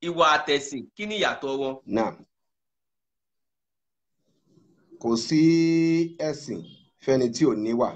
ìwà àtẹ̀sìn kí ni ìyàtọ̀ wọn. náà kò sí ẹ̀sìn fẹ́ni tí ò níwà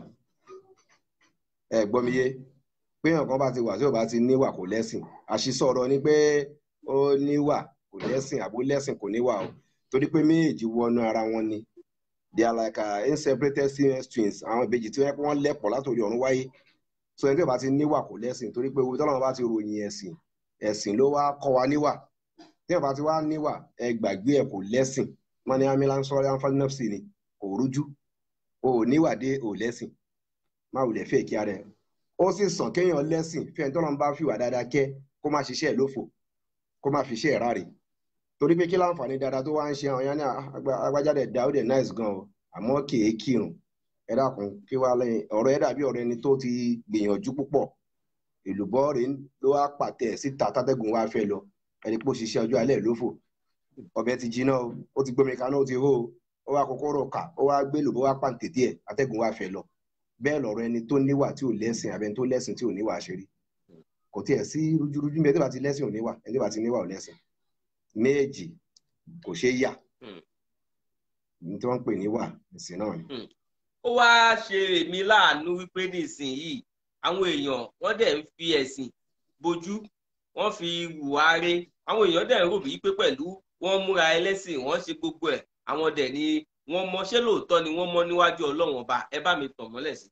ẹ gbọ́ mi yé pé nǹkan bá ti wà tí ò bá ti níwà kò lẹ́sìn àṣìṣọ̀rọ̀ ni pé ó níwà kò lẹ́sìn àbó lẹ́sìn kò níwà o torí pé méjèèjì wọnú ara wọn ni they are like uh, inseparated siamese twins àwọn ìbejì tí wọ́n lẹ́pọ̀ látòrí ọ̀run wáyé so ẹni tí ò bá ti níwà kò lẹ́sìn torí pé tọ́lọ́run bá ti ròyìn ẹ̀sìn ẹ̀sìn ló wá kọ́ wa níwà tí ò bá ti wá níwà ẹ gbàgbé ẹ kò lẹ́sìn wọn ní amílá ń sọ̀rọ̀ àǹfààní ni kò rújú o ò níwà dé ò lẹ́sìn má wulẹ̀ fẹ́ kí ara ẹ ó sì sàn kéèyàn lẹ́sìn fẹ́ni tọ́lọ́run bá fìwà dáadáa kẹ́ kó má ṣiṣẹ́ ẹ̀ lófò kó má fi iṣẹ́ ẹ̀ ráre torí pé kí láǹfààní dáadáa tó wá ń ṣe àwọn yẹn ní agbájáde dá ó dẹ̀ nice gan o àmọ́ kìí kírun ẹ dákun kí wàá lẹ́yìn ọ̀rọ̀ ẹ dàbí ọ̀rọ̀ ẹni tó ti gbìyànjú púpọ̀ èlùbọ́ rẹ̀ ló wá pàtẹ síta tátẹ́gùn wá fẹ́ lọ ẹni pé ó ṣiṣẹ́ ọjọ́ alẹ́ lófò ọbẹ̀ ti jiná o ó ti gbómi kaná ó ti hó o ó wá kọ́kọ́rọ́ kà ó wá gbé lùbọ́ wá pàǹtẹ̀tẹ̀ ẹ̀ atẹ́gùn wá fẹ́ lọ bẹ́ẹ̀ lọ̀rọ̀ ẹni tó níwà tí ò lẹ́sìn abẹni tó lẹ́sìn tí ò níwà ṣeré kò tiẹ̀ sí rújúrújú bẹ́ẹ̀ tí bá ti lẹ́sìn ò níwà ẹni tí bá ti níwà ò lẹ́sìn méjì kò ṣeé yà ní tí wọ́n ń pè níwà ẹ̀sìn náà ni. ó wáá ṣe èmi láàánú wípé nísìnyìí àwọn èèyàn wọ́n dẹ̀ ń fi ẹ̀sìn bojú wọ́n fi hùwà re àwọn èèyàn dẹ̀ ń rò bí pé pẹ̀lú wọ́n múra ẹlẹ́sìn wọ́n ṣe gbogbo ẹ̀ àwọn dẹ̀ ni wọ́n mọ ṣé lóòótọ́ ni wọ́n mọ níwájú ọlọ́run ọba ẹ bá mi tàn mọ́lẹ̀ sí.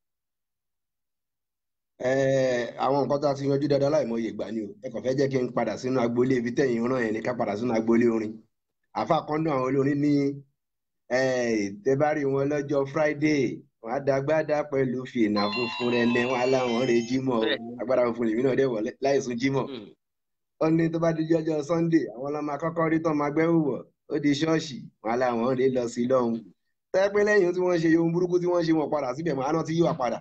àwọn nǹkan tó a ti yanjú dáadáa láìmọye ìgbà ni o ẹ kàn fẹ́ jẹ́ kí n padà sínú agboolé ibi tẹ̀yìn rán yẹn ni ká padà sínú agboolé orin àfa kan náà àwọn olórin ní tẹ́bárì wọn lọ́jọ́ friday wọn á dagbádá pẹ̀lú fìlà funfun rẹ lẹ wọn aláwọn rẹ jímọ̀ agbára funfun lèmi náà dẹ̀ wọ̀ láìsùn jímọ̀ ó ní tó bá di jọjọ sunday àwọn ọlọmọ akọ́kọ́ rí tán máa gbẹ́wò wọ̀ ó di ṣọ́ọ̀ṣì wọn aláwọn rè lọ sí lọ́hùn tẹ́ pé lẹ́yìn tí wọ́n ṣe ohun burúkú tí wọ́n ṣe wọn padà síbẹ̀ màá náà ti yíwà padà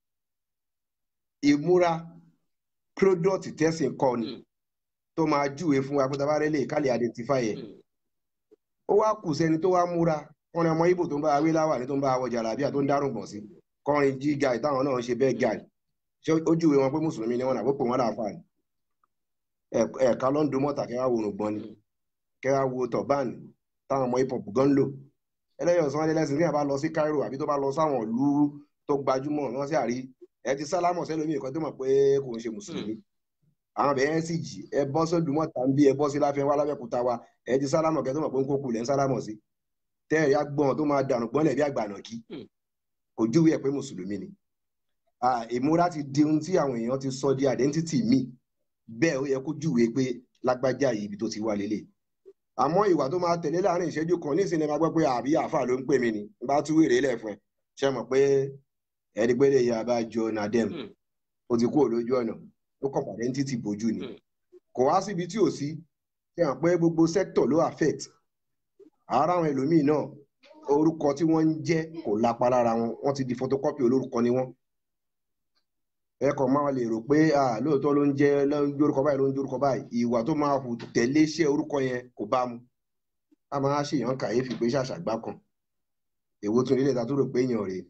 ìmúra product tẹ̀sìn kọ́ ni tó máa júwe fún wa pé tabarẹ́ lè ká lè identify ẹ̀ ó wá kù sẹ́ni tó wá múra kọrin ọmọ ibo tó ń bá awé láwà ní tó ń bá awọ jàlábíà tó ń dárùn gbọ̀n sí kọrin jí guy táwọn náà ń ṣe bẹ́ẹ̀ guy ṣé ó júwe wọn pé mùsùlùmí ni wọn náà ó pè wọn láàfà ni ẹ̀ka ló ń do mọ́ta kẹ́ wá wo òrùngbọ̀n ni kẹ́ wá wo tọ̀bán táwọn ọmọ hip hop gan ń lò ẹlẹ́yọ̀ sọ́n ẹlẹ́sìn tí yàrá bá lọ sí Cairo àbí tó bá lọ sáwọn ìlú tó gbajúmọ̀ wọn sì àrí ẹ ti sálámọ̀ sẹ́lómi nǹkan tó mọ̀ pé kò ń ṣe mùsùlùmí àwọn bẹ̀rẹ̀ sì jì ẹ bọ́ sódù mọ́ta ń bí ẹ bọ́ sí láfẹ́ wá lábẹ́kúta wa ẹ ti sálámọ̀ kẹ́ tó mọ̀ pé ń kókù lẹ́ ń sálámọ̀ sí tẹ́ẹ̀rí agbọ́n tó máa dànù gbọ́nlẹ̀ bí àgbànà kí kò júwe ẹ̀ pé mùsùlùmí ni ìmúra ti di ohun tí àwọn èèyàn ti sọ di identity mi bẹ́ẹ̀ ó yẹ kó júwe pé lágbájá yìí ibi tó ti wá lélẹ̀ àmọ́ ìwà tó máa tẹ̀lé láàrin ìṣẹ́jú kan ní ìsinmi máa gbọ́ pé àbí àáfà ló ń pè mí ni bá tú wèrè lẹ̀ fún ẹ ṣe mọ̀ pé ẹni pé lè yà bá jọ nadem ó ti kúrò lójú ọ̀nà ó kàn pàdé ní títì bójú ni kò wá síbi tí ò sí ṣe hàn pé gbogbo sector ló affect ara àwọn ẹlòmíì náà orúkọ tí wọ́n ń jẹ́ kò lápá lára wọn wọ́n ti di photocopy olórúkọ ni wọ́n ẹ kàn máa lè rò pé lóòótọ́ ló ń jẹ́ ló ń jórúkọ báyìí ló ń jórúkọ báyìí ìwà tó máa hù tẹ̀lé iṣẹ́ orúkọ yẹn kò bá mu a máa ṣèyàn kàyéfì pé ṣàṣàgbá kan èwo tún ilé ìta tó rò pé èèyàn rèé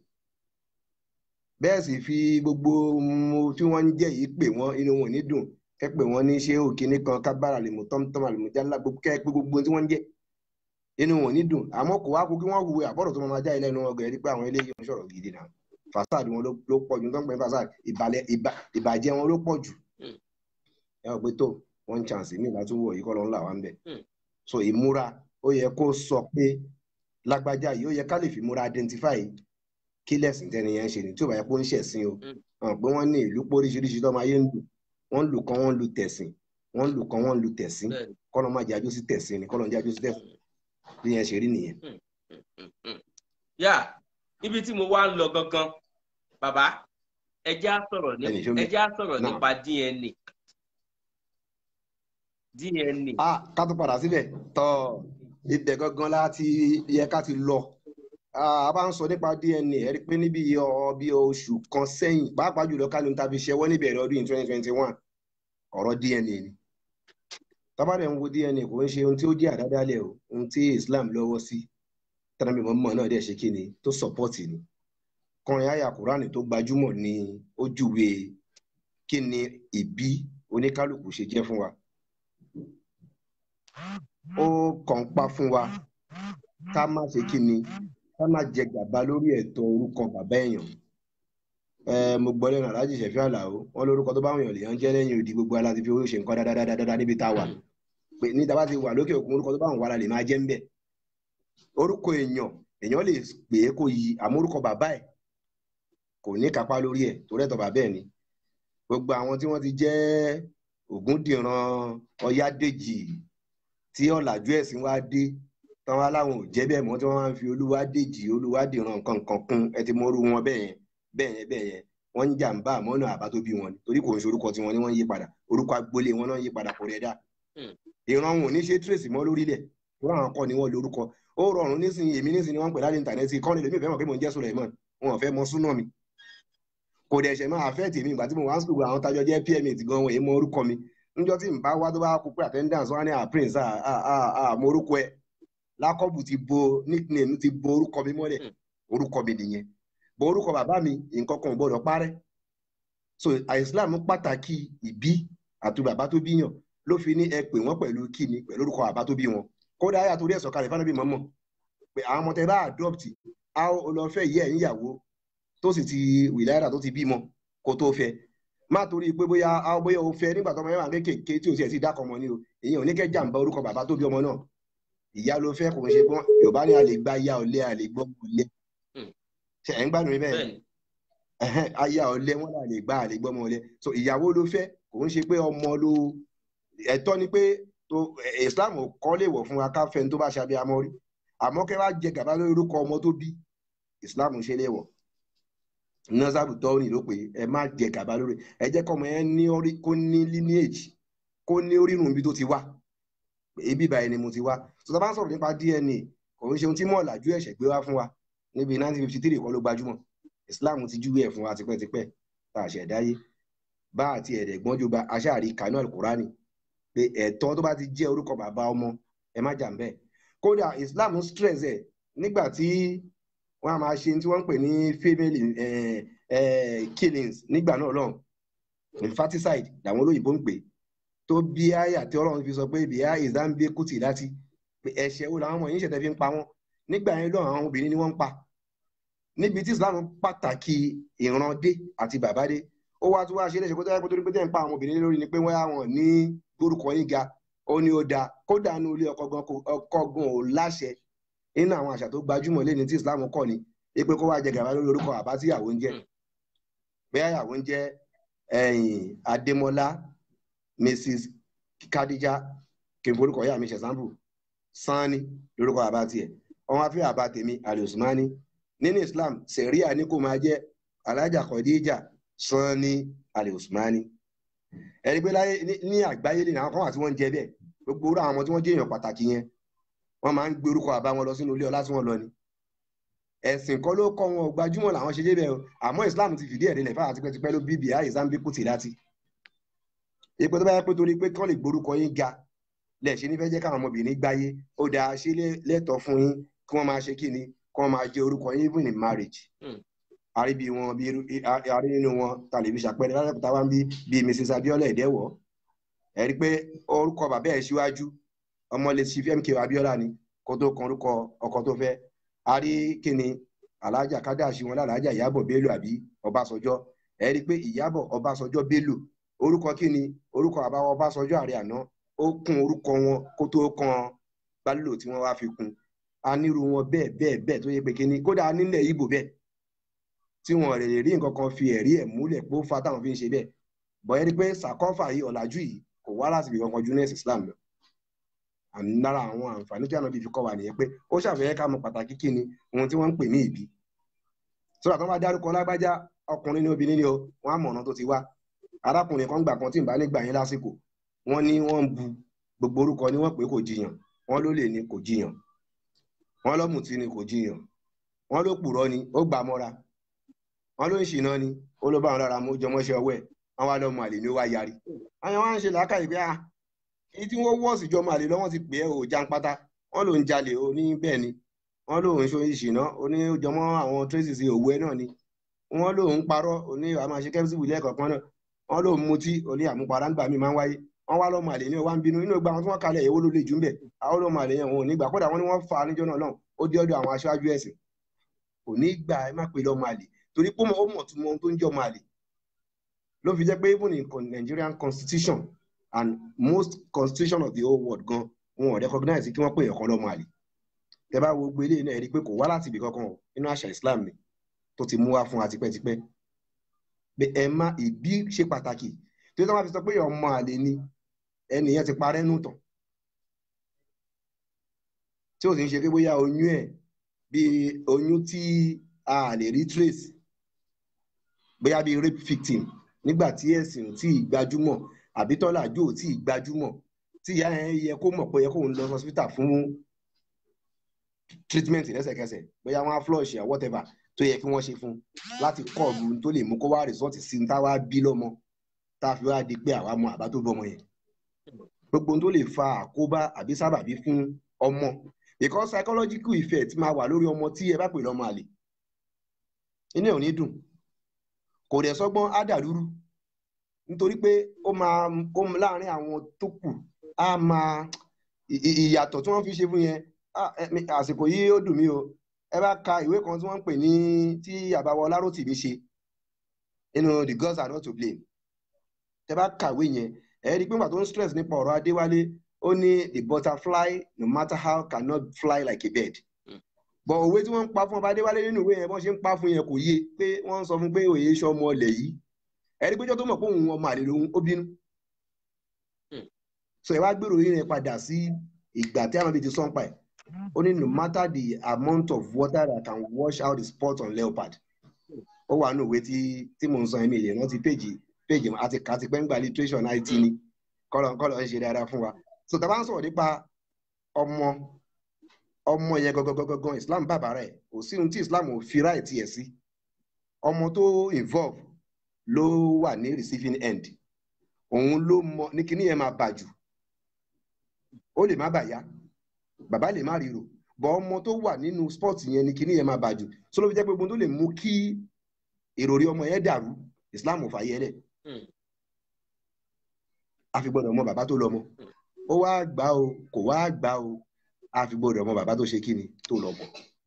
bẹ́ẹ̀ sì fi gbogbo tí wọ́n ń jẹ́ yìí pè wọ́n inú wọn ní dùn kẹ́ pè wọ́n ní ṣé òkìní kan kábàrà lè mú tọ́mtọ́m àlùmọ́jálá kẹ́ pé gbogbo tí wọ́n ń jẹ́ inú wọn ní dùn àmọ́ kò wá kó kí wọ́n hùwé àbọ̀rọ̀ tó máa já ilé ẹnu wọn gẹ̀rẹ́ pé àwọn eléyìí ń sọ̀rọ̀ gidi náà fasad wọn ló pọ̀ jù nítorí pé fasad ìbàjẹ́ wọn ló pọ̀ jù ẹ ò pé tó one chance mi ìbá tún wọ̀ yìí kọ́ ló ń là wá ń bẹ̀ so ìmúra ó yẹ kó sọ pé lágbájá yìí ó yẹ ká lè fi múra identify kí lẹ́sìn tẹ́ni yẹn ń ṣe ni tí ò bá yẹ kó ń ṣẹ̀sìn o hàn pé wọ́n ní ìlú pé oríṣiríṣi tó máa yé ń lù wọ́n lù kan wọ́n lù tẹ̀sìn wọ́n lù kan wọ́n lù tẹ̀sìn kọ́nà má jájú sí tẹ̀sìn ni kọ́nà jájú sí tẹ̀sìn bí yẹn ṣe rí nìyẹn. yá níbi tí mo wá ń lọ gangan bàbá ẹjẹ́ á sọ̀rọ̀ ẹjẹ́ á sọ̀rọ̀ nípa DNA DNA. ah ká tó padà síbẹ̀ tọ́ ibẹ̀ gangan láti yẹ ká ti lọ a bá ń sọ nípa DNA ẹ rí i pé níbi bí oṣù kan sẹ́yìn pàápàá jùlọ kálí ta fi ṣẹwọ́ níbẹ̀rẹ̀ ọdún twenty twenty one ọ̀rọ̀ DNA ni tábàdẹ̀ ń wo DNA kò ń ṣe ohun tí ó jẹ́ àdádálẹ̀ o ohun tí Islam lọ́wọ́ sí tẹ́lẹ̀mí mọ́mọ́ náà dẹ̀ ṣe kí ni tó sọ́pọ́tì ni kọrin àyà Kùránì tó gbajúmọ̀ ni ó júwe kí ni ìbí oníkálukú ṣe jẹ́ fún wa ó kàn pa fún wa ká má ṣe kí ni ká má jẹ gàba lórí ẹ̀tọ́ orúkọ bàbá èèyàn ẹ mo gbọ́ lẹ́nu aláàjì ṣẹ̀fí àlàó wọn lórúkọ tó bá wọn yàn lèèyàn jẹ́ lẹ́yìn òdì gbogbo aláti fi owó ṣe nǹkan dáadáa níbi tá a wà pé ní tá a bá ti wà lókè òkun orúkọ tó bá wọn wà la lè máa jẹ́ ń bẹ̀ orúkọ èèyàn èèyàn lè pè é kó yí àmọ́ orúkọ bàbá ẹ̀ kò ní kápá lórí ẹ̀ torí ẹ̀tọ́ bàbá ẹ̀ ni gbogbo àwọn tí wọ́n ti jẹ́ Ògúndìran Ọ̀yádèjì tí ọ̀làjú ẹ̀sìn wá dé tán wá láwọn ò jẹ́ bẹ́ẹ̀ mọ́ tí wọ́n máa ń fi Olúwadèjì Olúwadìran nǹkan nǹkan kún ẹ ti mọ́rú wọn bẹ́ẹ̀ yẹn bẹ́ẹ̀ yẹn bẹ́ẹ̀ yẹn wọ́n ń jàǹbá àmọ́nà àbá tó bí wọn ni torí kò ń ṣe orúkọ tiwọn ni wọ́n ń yí padà orúkọ agboolé wọn náà ń yí padà kò rẹ̀ dá ìran wọn ò ní ṣe trace mọ́ lórílẹ̀ wọ́n àwọn kọ́ ni wọ́n lórúkọ ó rọrùn nísìnyí èmi nísìnyí wọ́n ń pè láti íńtánẹ́ẹ̀tì kọ́ni lèmi ìfẹ́ mọ̀ pé mò ń jẹ́ Suleiman wọn ò fẹ́ mọ súnà mi kò dẹ̀ ṣẹ̀ máa fẹ́ tèmi ìgbà tí mo wá ń sùkúrù àwọn tajọ jẹ́ pma ti gan wọn èyí mọ orúkọ mi níjọ́ tí n bá wá tó bá kú pé attendance wọn á ní à prince à à à mo orúkọ ẹ lákọ́bù ti bo nickname ti bo orúkọ mi mọ́lẹ̀ orúkọ mi nìyẹn bọ orúkọ bàbá mi nǹkan kan ò gbọdọ̀ parẹ́ so Islam pàtàkì ìbí àti bàbá tó bíyàn ló fi ní ẹ pè wọ́n pẹ̀lú kíni pẹ̀lú orúkọ bàbá tó bí wọn kódà ayé àtúndì ẹ̀sọ́ kalẹ̀ fáwọn bí mọ́mọ́ pé àwọn ọmọ tẹ bá adopt a ó lọ fẹ́ yẹ ẹ̀yìn ìyàwó tó sì ti wìláyà tó ti bímọ kó tó fẹ́ má torí pé bóyá a bóyá o fẹ́ nígbà tó ọmọ yẹn wà kéékèèké tí o sì ẹ̀ sì dákọ̀ ọmọ ni o èyí ò ní kẹ́ jàǹbá orúkọ bàbá tó bí ọmọ náà ìyá ló fẹ́ kò ń ṣe pọ́n Yorùbá ni a lè gba aya ọ̀lẹ a lè gbọ́ ọ̀lẹ ṣe ẹ̀ ń gbádùn bẹ́ẹ̀ aya ọ̀lẹ wọn là lè gba a lè gbọ́ ọmọ ọ̀lẹ so ìyàwó ló fẹ́ kò ń ṣe pé ọmọ ló ẹ̀tọ́ ni pé Islam kọ́ lè wọ̀ fún wa ká fẹ́ ní tó bá ṣe abiyamọ rí àmọ́ kẹ́ wá jẹ gàba lórí orúkọ ọmọ tó bí Islam ṣe lè wọ̀ nọ́sàbù tọ́ọ̀nì ló pé ẹ má jẹ gàba lórí ẹ jẹ́ kọ́ ọmọ yẹn ní orí kó ní lineage kó ní orírun ibi tó ti wá ibi ìbàyẹn ni mo ti wá tó tá bá ń sọ̀rọ̀ nípa DNA kò ń ṣe ohun tí mọ̀ làjú ẹ̀ṣẹ̀ gbé wá fún wa níbi 1953 kọ́ ló gbajúmọ̀ Islam ti júwe ẹ̀ fún wa tipẹ́tipẹ́ tá a ṣẹ̀ dáyé bá àti ẹ̀rẹ̀ gbọ́njú ba aṣáàrí kanú alukurani pé ẹ̀tọ́ tó bá ti jẹ́ orúkọ bàbá ọmọ ẹ má jà ń bẹ́ẹ̀ kódà Islam stress ẹ̀ nígbà tí wọ́n á máa ṣe tí wọ́n ń pè ní female eh, eh, killings nígbà náà lọ́hùn infanticide làwọn olóyìnbó ń pè tó bí àyà tí ọlọ́run fi sọ pé bíyà ìzánbé kùtì láti pé ẹ̀ṣẹ̀ wo làwọn ọmọ yìí ń ṣẹ̀tẹ̀ fi ń pa wọ́n nígbà yẹn lọ́hùn àwọn obìnrin ni wọ́n ń pa níbi tí Islam pàtàkì ìrandé àti bàbá dé ó wá tún wá ṣe léṣe kó tó yẹ kó tó ní pé tẹ́ ń pa àwọn obìnrin lórí ni pé wọ́n yà wọ́n ní gbórúkọ yín ga ó ní ó dáa kódà ní ilé ọkọ gan ò láṣẹ nínú àwọn àṣà tó gbajúmọ̀ lẹ́ni tí Islam kọ́ ni pé kó wá jẹ gàba lórí orúkọ àbá tí ìyàwó ń jẹ́ bẹ́ẹ̀ ìyàwó ń jẹ́ Adémọ́lá Mrs Kadija kí n forúkọ ìyá mi ṣe sample sanni lórúkọ àbá tiẹ̀ ọmọ afẹ́ àbá tèmi Ali Usmani nínú Islam sẹ̀ríà ní kó máa jẹ́ Alájà Khadija sanni Ali Usmani ẹni pé láyé ní àgbáyé lè ní àwọn kan wà tí wọ́n ń jẹ bẹ́ẹ̀ gbogbo orú àwọn ọmọ tí wọ́n jẹ́ èèyàn pàtàkì yẹn wọ́n máa ń gbé orúkọ àbá wọn lọ sínú ilé ọlá tí wọ́n lọ ni ẹ̀sìn kan ló kọ́ wọn gbajúmọ̀ làwọn ṣe débẹ̀ o àmọ́ Islam ti fìdí ẹ̀rí lẹ̀ fáwọn tipẹ́tipẹ́ ló bíbí àyè zambi kùtì láti ipò tó bá yẹ pé torí pé kán lè gborúkọ yín ga lẹ̀ ṣe nífẹ̀ẹ́ jẹ́ káwọn ọmọbìnrin gbáyé ó dáa ṣe lẹ́tọ̀ọ́ fún yín kí wọ́n máa ṣe kí ni kí wọ́n máa jẹ orúkọ yín even in marriage àríbi wọn bí àrí nínú wọn tàlẹ́bí ṣàpẹẹrẹ lálẹ́kùtà wá ń bí bíi Mrs Abiola Ẹ̀dẹ́wọ̀ ẹ rí i pé orúkọ bàbá ẹ̀ síwájú ọmọ lè ṣi fmk Abiola ni kó tó kan orúkọ ọkọ tó fẹ́ àrí kíni alájà kádàṣí wọn lálájà Ìyábọ̀ Bello àbí Ọbásanjọ́ ẹ rí i pé Ìyábọ̀ Ọbásanjọ́ Bello orúkọ kíni orúkọ àbáwọ Ọbásanjọ́ àrẹ àná ó kún orúkọ wọn kó tó kan Bello tí wọ́n wá fi kún anírú wọn bẹ́ẹ̀ bẹ́ẹ̀ bẹ́ẹ̀ tó yẹ pé kíni kódà nílẹ̀ Ìgbò bẹ́ẹ̀ tí wọn lè rí nǹkan kan fi ẹ̀rí ẹ̀ múlẹ̀ pé ó fa táwọn fi ń ṣe bẹ́ẹ̀ bọ̀yẹ́ rí pé sàkọ́fà yìí ọ̀làjú yìí kò wá láti ibìkan kan júnẹ́sì Islam lọ àmì lára àwọn àǹfààní tí ànábì fi kọ́ wa nìyẹn pé ó ṣàfihàn ká mọ pàtàkì kí ni ohun tí wọ́n ń pè ní ìbí sọ́dọ̀ tó bá dárúkọ lágbájá ọkùnrin ní obìnrin ni o wọ́n á mọ̀ ọ̀nà tó ti wá arákùnrin kan gbà kan tí ń bá nígbà yín lásìkò wọ́n ní wọ́n ń bu gbogbo orúkọ ni wọ́n pè kò jiyàn wọ́n ló lè ní kò jiyàn wọ́n lọ́mùtí ni kò jiyàn wọ́n ló pùrọ́ ni ó gbà mọ́ra wọ́n ló ń ṣìnà ni ó ló bá wọn lára mú jọmọ́ṣẹ́ ọwọ́ ẹ̀ wọ́n wá lọ́mọ àlè ni ó wá yarí àwọn wá ń ṣe làákàyè pé ah èyí tí wọ́n wọ́ọ̀sì jọ máa lè lọ́wọ́ ti pè é ò jàǹpátá wọ́n ló ń jalè ó ní bẹ́ẹ̀ ni wọ́n ló ń ṣe ìṣìná ó ní jọmọ́ àwọn tracy sí òwú ẹ náà ni wọ́n ló ń parọ́ ó ní àmọ́ àṣẹ kẹ́mísì wìlẹ̀ kọ̀ọ̀kan náà wọ́n ló ń mutí ó ní àmupara ńgbà mí máa ń wáyé wọ́n wá lọ́mọ àlè ní ọwá ń bínú nínú ìgbà wọn tí wọ́n kalẹ̀ èwo ló lè jù ń bẹ̀ àwọn lọ́mọ àlè yẹn wọn ò ní gbà kódà wọ́n ní wọ́n fa níjọ́ náà náà ó dé ọ̀dọ̀ àwọn aṣáájú ẹ̀sìn kò ní gbà ẹ má pe lọ́mọ àlè torí pé ó mọ̀ tún mọ ohun tó ń jẹ́ ọmọ àlè ló fi jẹ́ pé even in Nigerian constitution and most constitution of the whole world gan wọn ò recognize kí wọ́n pè ẹ̀kọ́ lọ́mọ àlè tẹ bá wo gbélé náà ẹ rí i pé kò wá láti ibì kankan o nínú àṣà Islam ni tó ti mú wá fún wa tipẹ́tipẹ́ pé ẹ má ìbí ṣe pàtàkì tí wọ́n bá fi sọ pé ọmọ àlè ni ẹnìyẹn ti parẹ́ nù tán tí ò sì ń ṣe pé bóyá oyún ẹ̀ bí oyún tí a lè rí trace bóyá bí rape victim nígbà tí ẹ̀sìn ò tí ì gbajúmọ̀ àbí tọ́làjú ò tí ì gbajúmọ̀ tí ìyá yẹn yẹ kó mọ̀ pé yẹ kó ń lọ hospital fún treatment lẹ́sẹ̀kẹsẹ̀ bóyá wọ́n á flush or whatever tó yẹ kí wọ́n ṣe fún láti kọ́ ọ̀gbun tó lè mú kó wá result sí ní táwa bí lọ́mọ tá a fi wá di pé àwa mọ àbá tó bọ́mọ yẹn gbogbo ohun tó lè fa àkóbá àbí sábàbí fún ọmọ because psychological effect máa wà lórí ọmọ tí ẹ bá pè lọ́mọ àlè inú ẹ̀ ò ní dùn kò dẹ̀ sọ́gbọ́n á dàlúrú nítorí pé ó máa ó láàárín àwọn tó kù á máa ìyàtọ̀ tí wọ́n fi ṣe fún yẹn àsìkò yìí ó dùn mí o ẹ bá ka ìwé kan tí wọ́n ń pè ní tí àbáwọ Láròtìmí ṣe nínú the girls are not to blame tẹ bá kàwé yẹn ẹ rí i pé nígbà tó ń stress nípa ọ̀rọ̀ Adéwálé ó ní the butterfly no matter how cannot fly like a bird bọ̀ òwe tí wọ́n ń pa fún ọba Adéwálé nínú ìwé yẹn bọ́n ṣe ń pa fún yẹn kò yé pé wọ́n ń sọ fún pé òye iṣẹ́ ọmọ ọlẹ̀ yìí ẹ rí i pé jọ́ tó mọ̀ pé òun ọmọ àlè lòun ó bínú so ẹ wá gbèrò yín yẹn padà sí ìgbà tí àwọn bíi ti sọ́npa ẹ̀ ó ní no matter the amount of water that can wash out the spot on leopard ó wà nínú ìwé tí tí mò ń sọ ẹ̀mí ìlẹ̀ rántí péjì péjì àti kàti pẹ́ngbà literature náà ti ní kọ́lọ̀ kọ́lọ̀ ń ṣe dáadáa fún wa so tá a bá ń sọ̀rọ̀ nípa ọmọ ọmọ yẹn gangan Islam bàbá rẹ̀ kò sí ohun tí Islam ò fi ráì tiẹ̀ sí ọmọ tó involve ló wà ní receiving end òun ló mọ ní kíní yẹn máa bà jù ó lè má bàyá bàbá lè má ríro bọ́ ọmọ tó wà nínú sport yẹn ní kíní yẹn máa bà jù sọ ló fi jẹ́ pé gbogbo tó lè mú kí ìròrí ọmọ yẹn dàrú Islam ò fàyè lẹ̀ a fi gbọ́dọ̀ mọ bàbá tó lọ́mọ ó wá gbà o kò wá gbà o a fi gbọ́dọ̀ mọ bàbá tó ṣe kíni tó lọ́mọ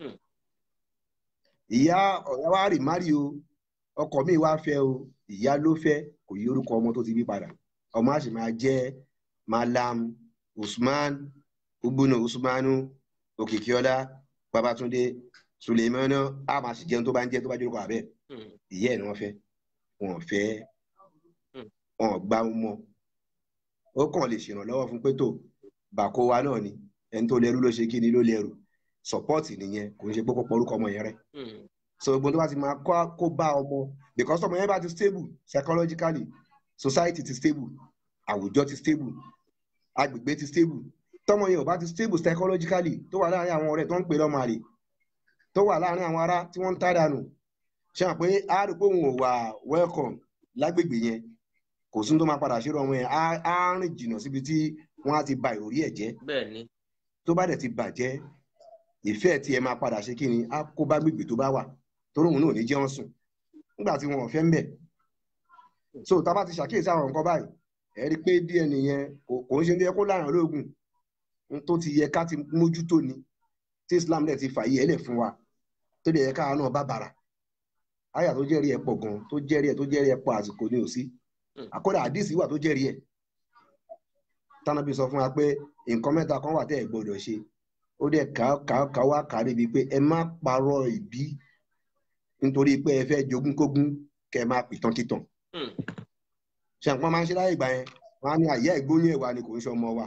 ìyá ọ̀yá wa rì márì o ọkọ mi wá fẹ́ o ìyá ló fẹ́ kò yí orúkọ ọmọ tó ti bí padà ọmọ àṣì máa jẹ́ Malam Usman ugbónà Usmanu Òkìkíọlá Babátúndé Sulemana a máa sì jẹun tó bá ń jẹ tó bá jẹ́ orúkọ àbẹ́ ìyá ẹ̀ ni wọ́n fẹ́ wọn fẹ́ wọn gbá mọ ó kàn lè ṣèrànlọ́wọ́ fún pé tó bàkó wa náà ni ẹni tó lẹ́rú ló ṣe kí ni ló lẹ́rù support nìyẹn kò ń ṣe pé kó pọ̀ orúkọ ọmọ yẹn rẹ̀ so gbogbo tó bá ti máa kó bá ọmọ because ọmọ yẹn bá ti stable psychologically society ti stable àwùjọ ti stable agbègbè ti stable tọmọ yẹn ò bá ti stable psychologically tó wà láàrin àwọn ọ̀rẹ́ tó ń pè lọ́mọ àlè tó wà láàrin àwọn ará tí wọ́n ń tá dànù ṣe hàn pé a rò pé òun ò wà welcome lágbègbè yẹn kò sún tó máa padà ṣe ọmọ yẹn á rìn jìnnà síbi tí wọ́n á ti ba ìròrí ẹ̀ jẹ́ tó bá dẹ̀ ti bàjẹ́ ìfẹ́ tí ẹ máa padà ṣe kí ni á kó bá gbègbè tó bá wà torí òun náà ní jẹ́ wọ́n sùn nígbà tí wọn ò fẹ́ ń bẹ̀ so tá a bá ti ṣàkíyèsí àwọn nǹkan báyìí ẹ rí i pé díẹ̀ nìyẹn kò ń ṣe ní ẹ kó láàrin ológun tó ti yẹ ká ti mójútó ni tí Islam dẹ̀ ti fàyè ẹ̀ lẹ̀ fún wa tó dẹ̀ yẹ káwa náà bá bàrà àyà tó jẹ́rìí ẹ̀ pọ̀ gan tó jẹ́rìí ẹ̀ tó jẹ́rìí ẹ̀ pọ̀ àsìkò ní òsí àkọ́dà àdìsí wà tó jẹ́rìí ẹ̀ tánàbí sọ fún wa pé nǹkan mẹ́ta kan wà tẹ́ ẹ̀ gbọ́dọ̀ ṣe ó dẹ̀ ká wá kárí bíi pé ẹ má parọ́ ìbí nítorí pé ẹ fẹ́ jogúnkógún kẹ ẹ má pìtàn títàn ṣe àpọ́n máa ń ṣe láyé ìgbà yẹn wọn á ní àyè ìgbóyún ẹ̀wà ni kò ń ṣe ọmọ wa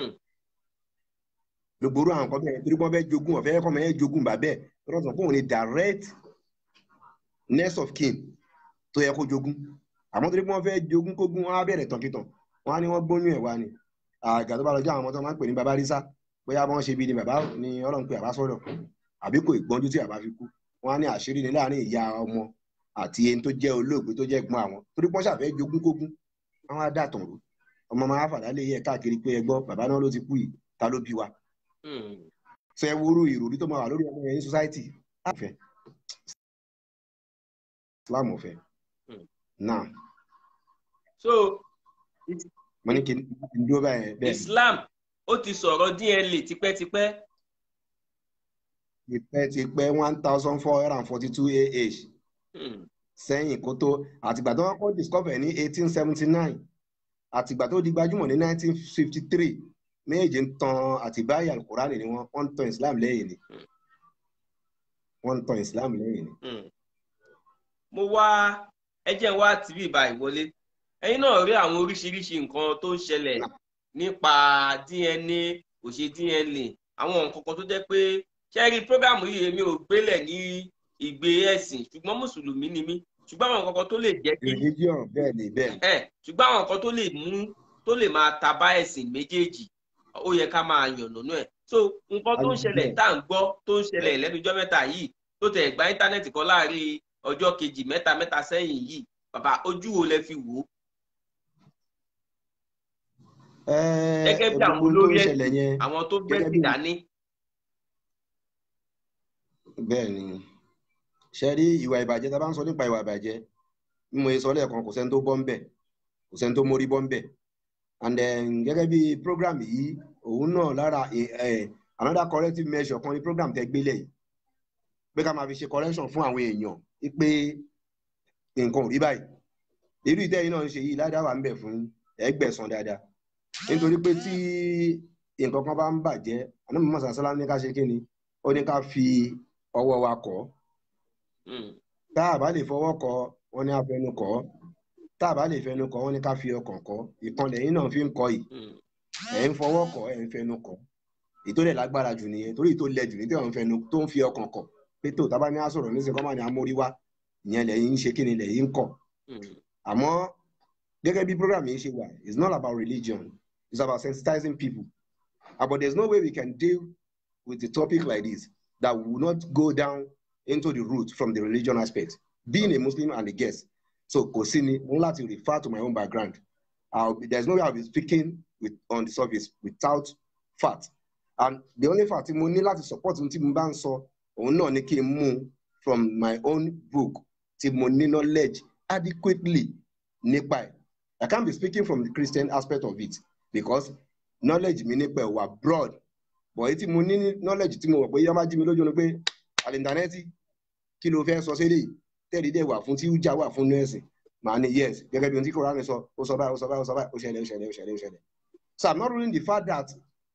gbogbo àwọn kan bẹ́ẹ̀ torí wọ́n fẹ́ jogún ọ̀fẹ́ kọ́ mọ́ ẹ jogún bàbẹ́ lọ́dọ̀ sọ pé òun ni direct next of kin tó yẹ kó jogún àmọ́ torí pé wọ́n fẹ́ jogún kógún wọn á bẹ̀rẹ̀ tànkìtàn wọn á ní wọ́n gbóyún ẹ̀wà ni àgà tó bá lọ jẹ́ àwọn ọmọ tó máa ń pè ní baba rísà bóyá wọ́n ṣe bí ni bàbá ni ọlọ́run pé àbá sọ̀rọ̀ àbí kò ìgbọ́njú tí àbá fi kú wọ́n á ní àṣírí ni láàrin ìyá ọmọ àti ẹni tó jẹ́ olóògbé tó jẹ́ ẹ̀gbọ́n àwọn torí pọ́n ṣàfẹ́ jogún kógún àwọn á dàtàn rú ọmọ máa fàdá lé yẹ káàkiri pé ẹgbọ́ bàbá náà ló ti kú yìí ta ló bí wa. fẹ́ wúrú ìròrí tó máa wà lórí ọmọ yẹn ní society láàfẹ́ Islam ọ̀fẹ́ now. so mo ní kí n dúró báyẹn bẹ́ẹ̀ ni Islam ó ti sọ̀rọ̀ DNA tipẹ́tipẹ́ tipẹ́tipẹ́ one thousand four hundred and forty two AH Hmm. sẹ́yìn kó tó àtìgbà tó wọ́n kọ́ discover ní eighteen seventy nine àtìgbà tó di gbajúmọ̀ ní nineteen fifty three méjì ń tan àtìbáyà alukurani ni wọ́n wọ́n ń tan Islam lẹ́yìn ni wọ́n ń tan Islam lẹ́yìn ni. Hmm. mo wá ẹjẹ wá tv báyìí wọlé ẹ̀yin náà rí àwọn oríṣiríṣi nǹkan tó ń ṣẹlẹ̀ nípa DNA kò ṣe DNA àwọn nǹkan kan tó jẹ́ pé ṣẹ́rí prógámù yìí èmi ò gbélẹ̀ ní ìgbé ẹ̀sìn ṣùgbọ́n mùsùlùmí ni mí ṣùgbọ́n àwọn nǹkan kan tó lè jẹ́ kí religion bẹ́ẹ̀ ni bẹ́ẹ̀ ẹ ṣùgbọ́n àwọn nǹkan tó lè mú tó lè máa taba ẹ̀sìn méjèèjì ó yẹ ká máa yànnàná ẹ̀ so nǹkan tó ń ṣẹlẹ̀ tá à ń gbọ́ tó ń ṣẹlẹ̀ lẹ́nujọ́ mẹ́ta yìí tó tẹ̀ gba íńtánẹ́ẹ̀tì kan láàrin ọjọ́ kejì mẹ́ta mẹ́ta sẹ́yìn yìí bàbá ojú wo lẹ fi wò ó Gẹ́gẹ́ bí àwọn gbogbo tó ń olórí ṣẹlẹ̀ yẹn àwọn tó gbé Gẹ́gẹ́ sí bí- dání. bẹ́ẹ̀ ni ṣe rí ìwà ìbàjẹ́ tá a bá ń sọ nípa ìwà ìbàjẹ́ bí mo ṣe sọ lẹ́ẹ̀kan kò sẹ́ni tó bọ́ ń bẹ̀ kò sẹ́ni tó mórí bọ́ ń bẹ̀ and then gẹ́gẹ́ bí program yìí òun náà lára eh, eh, another corrective measure kan ní program tẹ́ gbélé yìí pé ká máa fi ṣe correction fún àwọn èèyàn pé nǹkan ò rí báyìí irú ìtẹ́yìn náà ń ṣe yìí ládàá wà ń bẹ̀ fún ẹgbẹ̀sán dáadáa nítorí pé tí nǹkan kan bá ń bàjẹ́ àná mọ̀ sàṣálá ní ká ṣe kí ni ó ní ká fi ọwọ́ wa kọ́ Hmm. tá a bá lè fọwọ́ kọ́ wọ́n ní afẹnu kọ́ tá a bá lè fẹnu kọ́ wọ́n ní ká fi ọkàn kọ́ ìkànnì yìí náà fi ń kọ́ yìí Hmm. ẹ̀ ń fọwọ́ kọ́ ẹ̀ ń fẹnu kọ́ ètò rẹ̀ lágbára jù nìyẹn torí ètò lẹ jù ní tẹ̀wọ̀n fẹnu tó ń fi ọkàn kọ́ pé tó tábà ní àsọ̀rọ̀ ní sèkọ́mà ní amórí wá ìyẹn lẹ́yìn ń ṣe kí ni lẹ́yìn ń kọ́ Hmm. àmọ́ gẹ́gẹ́ bí program yìí ṣe wà it's not about religion it's about sensitizing people Uh, but there's no way we can deal with a topic like this that will not go down into the root from the religion aspect being a Muslim and a guest so kò sí ni mo ní láti refer to my own background I'll be, there's no way I'll be speaking with on the surface without fact and the only fact tí mo ní láti support ohun tí mo bá ń sọ òun náà ni kí n mú from my own book tí mo ní knowledge adequately nípa ẹ̀ I can't be speaking from the Christian aspect of it because knowledge mi nípa ẹ̀ wà broad but èyí tí mo ní ní knowledge tí mo wọ̀ pé yá má jí mi lójú ni pé àlìntánẹ́ẹ̀tì kí ló fẹ́ sọ sílẹ̀ tẹ́lẹ̀ dẹ̀ wà fún tí ó já wà fún nọ́ọ̀sì màá ní yes gẹ́gẹ́ bí ohun tí Kùránì sọ ó sọ báyìí ó sọ báyìí ó sọ báyìí ó ṣẹlẹ̀ ó ṣẹlẹ̀ ó ṣẹlẹ̀ ó ṣẹlẹ̀ so I'm not ruling the fact that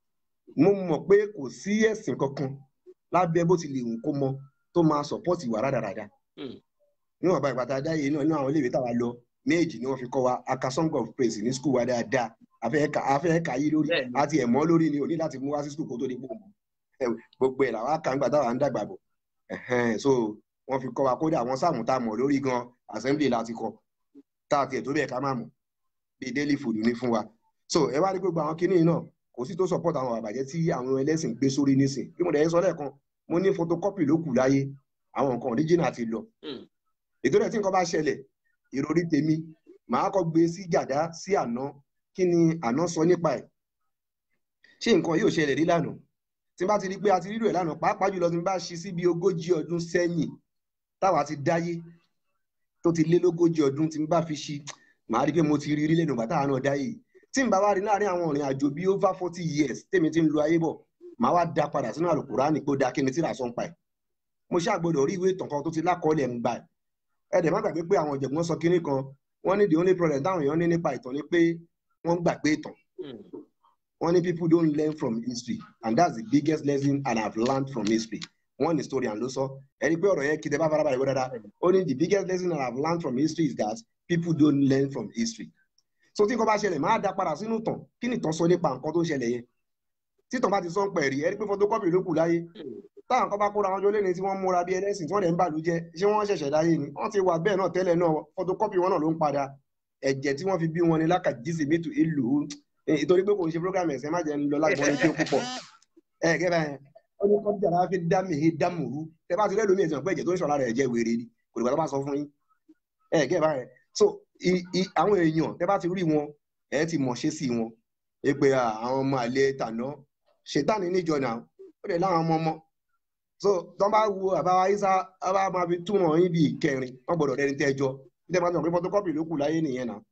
mo mọ̀ pé kò sí ẹ̀sìn kankan lábẹ́ bó ti lè wù kó mọ tó máa support ìwà rádaràda Hmm. níwọ̀n bá ìpàtà dáyé náà nínú àwọn iléèwé táwa lọ méjì ni wọ́n fi kọ́ wa aka song of praise ní school wa dáadáa afẹ́ẹ̀ka afẹ́ẹ̀ka yí lórí Bẹ́ẹ̀ni. àti ẹ̀mọ́ lórí ni ò ní láti mú wá sí school kó tó di pò mọ́ Ẹ, gbogbo ẹ̀ làwọn àkàǹgbà táwa ń dàgbà bọ̀ Ẹ̀hẹ́n, so wọ́n fi kọ́ wa kódà àwọn sáàmù tá a mọ̀ lórí gan assembly láti kọ́ tá a tiẹ̀ tó bẹ́ẹ̀ ká má mọ̀ bíi daily food ní fún wa so ẹ wá rí gbogbo àwọn kinní náà kò sí tó support àwọn àbàjẹ́ tí àwọn ẹlẹ́sìn gbé sórí nísìn bí mo dẹ̀ sọ lẹ́ẹ̀kan mo ní photocopy ló kù láyé àwọn nǹkan original ti lọ Hmm. ètò rẹ̀ tí nǹkan bá ṣẹlẹ̀ ìròrí tèmi màá kọ́ gbé sí gàdá sí àná kí ni àná sọ nípa ẹ̀ ṣé nǹkan yóò ṣẹlẹ̀ rí lánàá tí n bá ti rí pé a ti rírò ẹ̀ lánàá pàápàá jùlọ tí n bá ṣí sí bí ogójì ọdún sẹ́yìn táwa ti dáyé tó ti lé lógójì ọdún tí n bá fi ṣí màá rí pé mo ti rí rí lẹ́nu bàtà àná dáyé tí n bá wá rí láàrin àwọn ìrìn àjò bíi over forty years tèmi ti ń lo ayé bọ̀ màá wá da padà sínú àlùkùránì pé ó da kí ni tí ra sọ ń pa ẹ̀ mo ṣàgbọ́dọ̀ rí ìwé ìtàn kan tó ti lákọọ́lẹ̀ ń gbà ẹ̀ ẹ dẹ̀ má gbàgbé pé àwọn ọ̀jọ̀gbọ́n sọ kinní kan wọ́n ní the only problem táwọn èèyàn ní nípa ìtàn ni pé wọ́n gbàgbé ìtàn Hmm. wọ́n ní people don't learn from history and that's the biggest lesson and I've learned from history one historian ló sọ ẹni pé ọ̀rọ̀ yẹn kí tẹ bá farabalẹ̀ wọ́n dáadáa ó ní the biggest lesson that I've learned from history is that people don't learn from history so tí nǹkan bá ṣẹlẹ̀ máa da padà sínú ìtàn kí ni ìtàn sọ nípa nǹkan tó ń ṣẹlẹ̀ yẹn tí ìtàn bá ti sọ ń pẹ̀ rí ẹni pé photocopy ló kù láyé Hmm. táwọn kan bá kóra wọn jọ lẹ́ni tí wọ́n múra bí ẹlẹ́sìn tí wọ́n dẹ̀ ń bàlú jẹ́ ṣé wọ́n ṣẹ̀ṣẹ̀ dáyé ni wọ́n ti wà bẹ́ẹ̀ náà tẹ́lẹ̀ náà photocopy wọn náà ló ń padà ẹ̀jẹ̀ tí wọ́n fi bí wọn ni lákàjísì mítù ìlú ìtorí pé kò ń ṣe program ẹ̀sẹ̀ má jẹ́ ń lọ lágbọ́n ní kí ó púpọ̀ ẹ̀ gẹ́gẹ́ báyẹn ó ní kọ́ńtà láti fi dá mi dá mùrú tẹ bá ti rẹ́ lómi ẹ̀sìn pé ẹ̀jẹ̀ tó ń ṣọ̀la rẹ̀ jẹ́ wèrè ni kò dìgbà tó bá sọ fún yín ẹ̀ gẹ́gẹ́ báyẹn so i- i- àwọn èèyàn tẹ bá ti rí wọn ẹ̀ ti mọ̀ ṣe sí wọn ẹ pé àwọn ọmọ àlè tàná ṣètánì níjọ náà ó dẹ̀ láwọn ọmọ ọmọ so tọ́ bá wo àbáwá isa àbá máa fi túmọ̀ yín bíi ìkẹrin wọ́n gbọ́dọ̀ rẹ́ni tẹ́jọ́ bí tẹ́ bá sọ pé photocopy ló kù láyé nìyẹn náà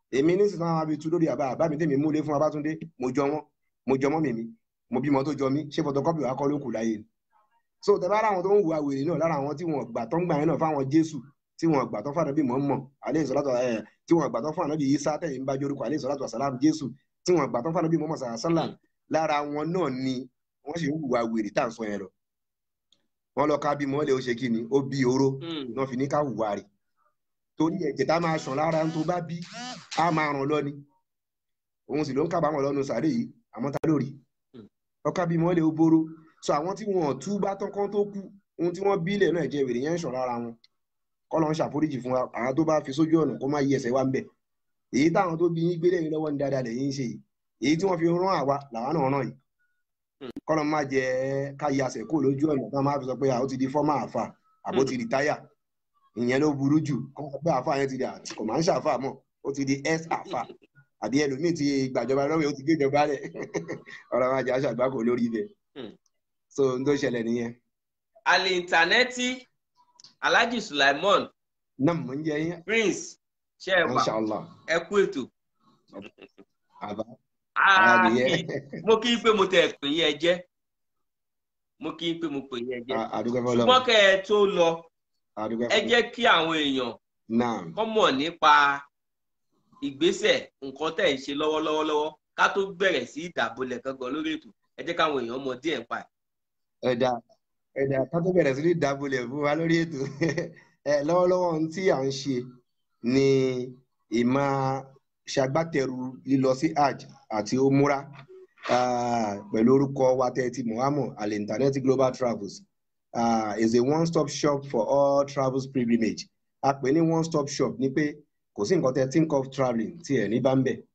èmi nísìnyí náà wàá fi tu lórí àbá àbá mi tèmi múlé fún Babátúndé mo jọ wọn mo jọ mọ́ mi mi mo bímọ tó jọ mí ṣé photocopy wa kọ́ ló kù láyé ni so tẹ bá láwọn tó ń hùwà wèrè náà lára àwọn tí wọn gbà tó ń gbà yẹn náà fáwọn Jésù tí wọn gbà tó fún ànábì Muhammad alẹ́ ìsọ̀látọ̀ ẹ̀ tí wọn gbà tó fún ànábì Isa tẹ̀yìn bá jorúkọ alẹ́ ìsọ̀látọ̀ àsálàm Jésù tí wọn gbà tó fún ànábì Muhammad sàlám lára wọn náà ni wọ́n sì ń hùwà wèrè tá à ń sọ yẹn lọ wọ́n lọ ká bí mọ́lẹ̀ ó ṣe kí ni ó bí oró náà fi ní ká hùwà rẹ̀ torí ẹ̀jẹ̀ tá máa ṣàn lára tó bá bí á máa ràn lọ ni òun sì ló ń kábàámọ̀ lọ́nu sàárè yìí àmọ́ ta lórí ọkà bí mọ́lẹ̀ ó bóró so àwọn tí wọn ò tú bá tán kán tó kú ohun tí wọ́n bílẹ̀ náà jẹ́ wèrè yẹn ń ṣàn lára wọn kọ́ lọ́n ṣàforíjì fún wa àwọn tó bá fi sójú ọ̀nà kó má yí ẹsẹ̀ wá ń bẹ̀ èyí táwọn tó bí yín gbélé yín lọ́wọ́ ní dáadáa lẹ́yìn ń ṣe yìí èyí tí wọ́n fi rán àwa làwa náà rán yìí kọ́ lọ́n má jẹ́ ká yí ẹsẹ̀ kó lójú ọ̀nà tán máa fi sọ pé àwọn ti di fọ́mà àfà àbó ti di táyà ìyẹn ló burú jù kọ́ sọ pé àfà yẹn ti di kò máa ń ṣàfà mọ́ ó ti di s àfà àbí ẹlòmíì ti gbàjọba lọ́wọ́ ó ti gbéjọba rẹ̀ ọ̀rọ̀ máa jẹ́ àṣàgbákò lórí ibẹ̀ so n tó ṣẹlẹ̀ nìyẹn. àlè ìntànẹ́tì alhaji sulaimon náà mò ń jẹ yín. prince ṣe é wà Inshallah. ẹ kú ètò. àbá Ah, adìyẹ. kí- mo kí n pé mo tẹ̀ pè yín ẹ jẹ́ mo kí n pé mo pè yín ẹ jẹ́ àdúgbò fọlọ ṣùgbọ́n kẹ́ ẹ tó lọ àdúgbò ẹ fọlọ jẹ́ kí àwọn èèyàn náà kọ́ mọ̀ nípa ìgbésẹ̀ nǹkan tẹ̀ ń ṣe lọ́wọ́lọ́wọ́ lọ́wọ́ ká tó bẹ̀rẹ̀ sí ìdàbọ̀lẹ̀ gangan lórí ètò ẹ jẹ́ káwọn èèyàn mọ̀ díẹ̀ pa ẹ̀. ẹ̀dá ẹ̀dá ká tó bẹ̀rẹ̀ sí ní dábòlẹ̀ fún wa lórí ètò ẹ lọ́wọ́lọ́wọ́ ohun tí à ń ṣe ni ìmọ̀ ṣagbátẹrù lílọ sí hajj àti omura ah, pẹ̀lú orúkọ wa tẹ́tí muhammed al internet global travels uh, is a one stop shop for all travels pilgrimage a pè ní one stop shop ní pé kò sí nǹkan tẹ́ think of travelling tí ẹ̀ ní bá ń bẹ̀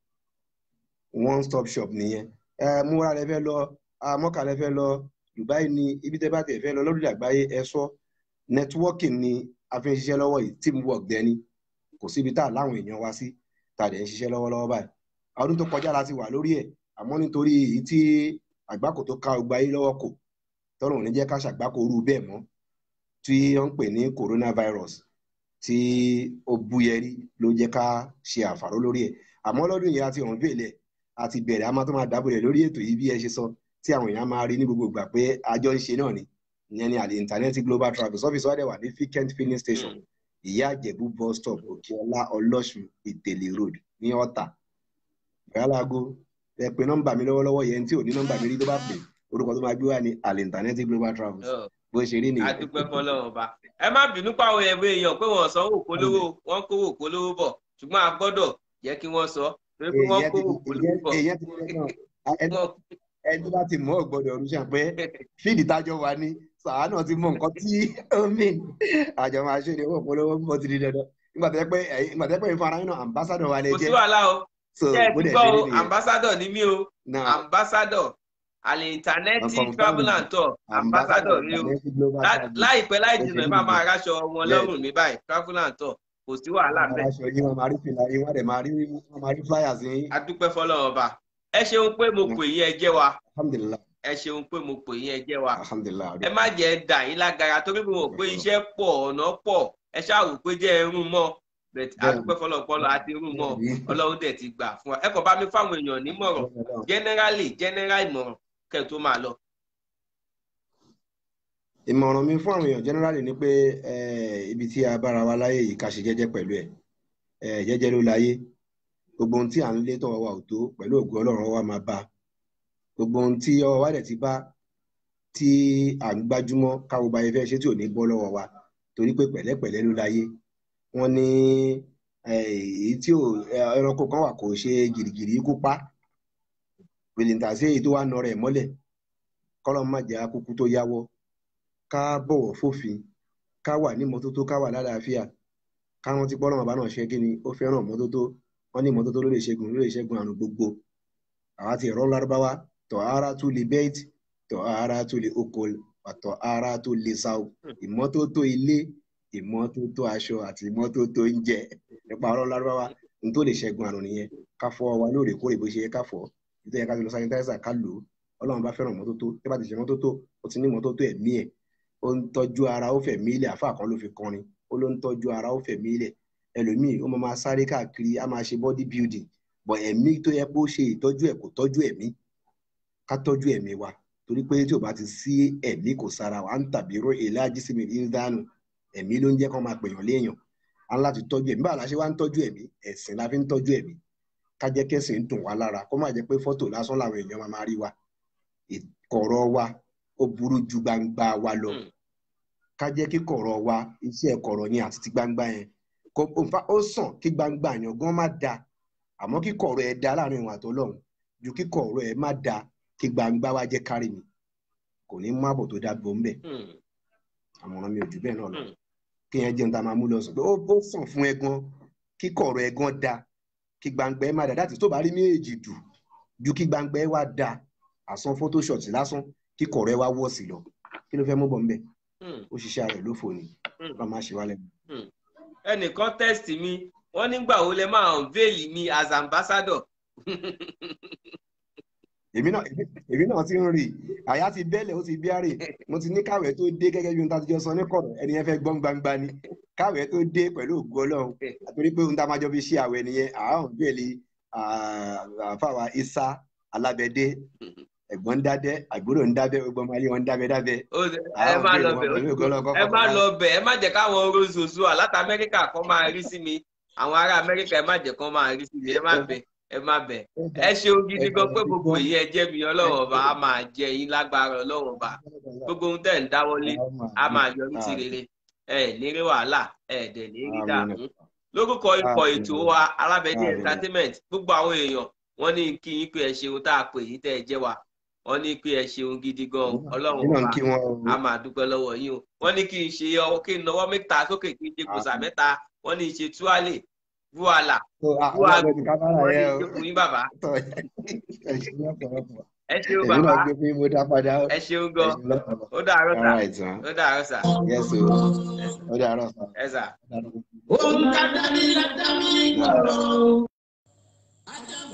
one stop shop nìyẹn ẹ múra lẹ fẹ́ lọ amọ́kà lẹ fẹ́ lọ dubai ni ibi tẹ́ bá tẹ̀ fẹ́ lọ lórí àgbáyé ẹ sọ networking ni a fi ń ṣiṣẹ́ lọ́wọ́ yìí teamwork dẹni kò síbi tá a láwọn èèyàn wá sí tá a dẹ̀ ń ṣiṣẹ́ lọ́wọ́lọ́wọ́ báyìí ọdún tó kọjá la ti wà lórí ẹ̀ àmọ́ nítorí èyí tí àgbákò tó ká ọgbà yìí lọ́wọ́ kò tọ́lọ̀ ní jẹ́ ká ṣàgbákò rú bẹ́ẹ̀ mọ́ tí wọ́n ń pè ní coronavirus tí ó búyẹrí ló jẹ́ ká ṣe àfàró lórí ẹ̀ àmọ́ lọ́dún yìí a ti hàn bẹ́ẹ̀lẹ̀ a ti bẹ̀rẹ̀ a máa tó máa dábòlẹ̀ lórí ètò yìí bí ẹ ṣe sọ tí àwọn èèyàn máa rí ní gbogbo ìgbà pé àjọ ń ṣe náà ni ìyẹn ni àlè internet global travels office wa dẹ̀ wà ní fikent filling station ìyá àjẹ̀bú bus stop òkèọlá ọlọ́sùn ìtẹ̀lé road ní ọ̀tà ìyálago ẹ pé nọ́mbà mi lọ́wọ́lọ́wọ́ yẹn tí ò ní nọ́mbà mi rí tó bá pè orúkọ tó máa gbé wá ní àlè internet global travels Ọ̀, bó ṣe rí nìyẹn. adúpẹ́ fọlọ́run ọba ẹ má bínú páwọn ẹ̀wọ̀ èèyàn pé wọ́n sanwó polówó wọ́n kówó polówó bọ̀ ṣùgbọ́n a gbọ́dọ̀ jẹ́ kí wọ́n sọ torí pé wọ́n èèyàn ti kówó polówó bọ̀ èèyàn ti ṣe náà ẹni Wọ́n- ẹni bá ti mọ ọgbọdọ ọdún ṣàn pé fíìdì tájọ wà ní sàá náà ti mọ nǹkan tí ó mìn àjọ máa ṣe ni owó ìpolówó bó ti di dandan nígbà tó yẹ pé ẹ̀yin- nígbà tó yẹ pé ìfara yín náà ambassador wa lè kò sí jẹ wàhálà o so ṣé ẹ bó ti dẹ̀ gbọ́ ṣe o rí nìyẹn ambassador ni mí o náà ambassador àlè ìntánẹ́ẹ̀tì Confirm. travel and tour ambassador ni o Internet Global Lá- Travels. láìpẹ́ láì Bó ṣe jìnnà rí ẹ máa nìyẹn. máa ráṣọ wọn Bẹ́ẹ̀. lọ́rùn mi báyìí travel and tour kò sí wàhálà Wọ́n bẹ́ẹ̀ máa aṣọ yín wọn máa rí fìlà yín wọ́n dẹ̀ máa rí wọ́n máa rí flyers yín adúpẹ́ fọlọ́run ọba ẹ ṣeun pé mo pè yín ẹ jẹ́ wa alhamdulilah ẹ ṣeun pé mo pè yín ẹ jẹ́ wa alhamdulilah ẹ má jẹ́ dà yín lágara torí mo mọ̀ pé iṣẹ́ pọ̀ ọ̀nà pọ̀ ẹ ṣáàrò pé jẹ́ ẹrún mọ́ bẹ̀t Bẹ́ẹ̀ni. adúpẹ́ fọlọ́pọlọ àti irun mọ́ Bẹ́ẹ̀ni. ọlọ́run dẹ̀ ti gbà fún wa ẹ kàn bá mi fáwọn èèyàn nímọ̀ràn generally general ìmọ̀ràn kẹ́ ẹ tó máa lọ. ìmọ̀ràn mi fún àwọn èèyàn generally ni pé eh, ibi tí a bára wa láyé yìí ká ṣe jẹ́jẹ́ pẹ̀lú ẹ̀ Eh, jẹ́jẹ́ ló láyé gbogbo ohun tí à ń lé tọwọ́ wa ò tó pẹ̀lú ògùn ọlọ́run wa máa bá gbogbo ohun tí ọwọ́ wa dẹ̀ ti bá tí à ń gbájúmọ́ káwo bá yẹ fẹ́ ṣe tí ò ní bọ́ lọ́wọ́ wa torí pé pẹ̀lẹ́pẹ̀lẹ́ ló láyé wọ́n ní eh, èyí tí ò eh, ẹranko kan wà kò ṣe gìrìgìrì kó pa pèlìntà sí èyí tó wà nọ rẹ̀ mọ́lẹ̀ kọ́lọ́ má jẹ́ akúkú tó yáwọ́ ká bọ̀wọ̀ fòfin ká wà ní mọ́tótó ká wà lálàáfíà káwọn ti pọ́nlọ́mọ bá náà ṣe kí ni ó fẹ́ràn mọ́tótó wọ́n ní mọ́tótó ló lè ṣẹ́gun ló lè ṣẹ́gun àrùn gbogbo àwa ti ẹ̀rọ lárúbáwá tọ̀ ara tó lè bẹ́ẹ̀t tọ̀ ara tó lè okòl tọ̀ ara tó lè sáwò ìmọ́tótó ilé ìmọ́tótó aṣọ àti ìmọ́tótó oúnjẹ nípa ọ̀rọ̀ lárúbáwá n tó lè ṣẹ́gun àrùn nìyẹn ká fọ wa lóòrèkóòrè bó ṣe yẹ ká fọ ìtọ́ yẹ ká ti lọ sanitizer ká lò ó ọlọ́run bá fẹ́ràn mọ́tótó tí bá ti ṣe mọ́tótó ó ti ní mọ́tótó ẹ̀mí ẹ̀ ó ń tọ́jú ara ó fẹ̀mí ilẹ̀ àfa kan ló fi kọrin ó ló ń tọ́jú ara ó fẹ̀mí ilẹ̀ ẹlòmíì ó máa máa sáré káàkiri á máa ṣe body building but ẹ̀mí tó yẹ kó ṣe ìtọ́jú ẹ̀ kò tọ́jú ẹ̀mí ká tọ́jú ẹ̀mí wa torí pé tí o bá ti sí ẹ̀mí kò sára wa ń tàbí ró èlájí sí mi ní dánù ẹ̀mí ló ń jẹ́ kó máa pèèyàn léèyàn á láti tọ́jú ẹ̀mí báwo la ṣe wá ń tọ́jú ẹ̀mí ẹ̀sìn la fi ń tọ́jú ẹ̀mí ká jẹ́ kẹ́sìn ń dùn wá lára kó má jẹ́ pé fọ́tò lásán làwọn èèyàn máa máa rí wa ìkọ̀rọ̀ wa ó burú ju gbangba wa lọ ká jẹ́ kí kọ̀rọ̀ wa iṣẹ́ kọ̀rọ̀ yẹn àti ti gbangba yẹn kó ó sàn kí gbangba yẹn gan má da àmọ́ kí kọ̀rọ̀ ẹ̀ da láàrin ìwà àtọ́lọ́run ju kí kọ̀rọ̀ ẹ̀ má da kí gbangba wa jẹ́ kárí mi kò ní mú àbọ̀ tó dá bò ń bẹ̀ àmọ̀ràn mi ò jù bẹ́ẹ̀ náà lọ kí yẹn jẹun tá a máa mú lọ sùn pé ó sàn fún ẹ gan kí kọ̀rọ̀ ẹ gan da kí gbangba ẹ má da dáàtì tó bá rí méjì dù ju kí gbangba ẹ wá da àsan photoshop lásán kí kọ̀rọ̀ ẹ wá wọ̀ sí lọ kí ló fẹ́ mú bọ̀ ń bẹ̀ ó ṣiṣẹ́ rẹ̀ lófo ni bá má ṣe wá lẹ́nu. ẹnìkan tẹ́sítì mi wọ́n nígbà wo lẹ máa unveil mi as ambassador èmi náà èmi náà ti ń rí àyà ti bẹ́lẹ̀ ó ti bí àrè mo ti ní káwé tó dé gẹ́gẹ́ bí ohun tá a ti jọ sọ ní kọ̀rọ̀ ẹni yẹn fẹ́ gbọ́n gbangba ni káwé tó dé pẹ̀lú ògo ọlọ́run àtòrí pé ohun tá a máa jọ fi ṣe àwẹ̀ nìyẹn àáhùn bẹ́ẹ̀lì àfàwà isa alábẹ́dé ẹ̀gbọ́n ń dábẹ́ àgbúrò ń dábẹ́ gbogbo ọmọ ayé wọn ń dábẹ́ dábẹ́. ẹ má lọ bẹ̀ ẹ má lọ bẹ̀ ẹ má jẹ́ káwọn rozozo àláta amẹ́ríkà kan máa rí sí mi àwọn ará amẹ́ríkà ẹ má jẹ́ kán máa rí sí mi ẹ má bẹ̀ ẹ má bẹ̀ ẹ ṣeun gidi gan pé gbogbo yìí ẹ jẹ́ mi ọlọ́run ọba a máa jẹ yín lágbára ọlọ́run ọba gbogbo ohun tẹ̀ ń dáwọ́lé a máa yọrí sí rere ẹ ní rí wàhálà ẹ dẹ̀ ní rí dààmú lórúkọ ikọ̀ ètò wa alábẹ́dẹ́ entertainment gbogbo àwọn èèyàn wọ́n ní kí yín pé ẹ ṣeun tá a pè yín tẹ́ ẹ jẹ́ wa wọ́n ní pé ẹ ṣeun gidi gan ọlọ́run ọba a máa dúpẹ́ lọ́wọ́ yín o wọ́n ní kí n ṣe ọwọ́ kí n nọwọ́ mẹ́ta sókè kí n ṣe gbòòsà mẹ́ta wọ́n ní ṣe túwálè vuala vuala wọ́n ní ṣe fún yín bàbá. ẹ ṣeun bàbá ẹ ṣeun gan ó dàárọ̀ sà ó dàárọ̀ sà. ó dàárọ̀ sà. ẹ sà. ohun ká dání ládàmí gbòòrò.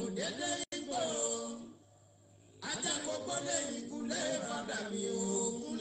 ajámùdédé gbòòrò ajakọkọ lẹ́yìn kúlẹ̀ fàdà mi ò kúlẹ̀.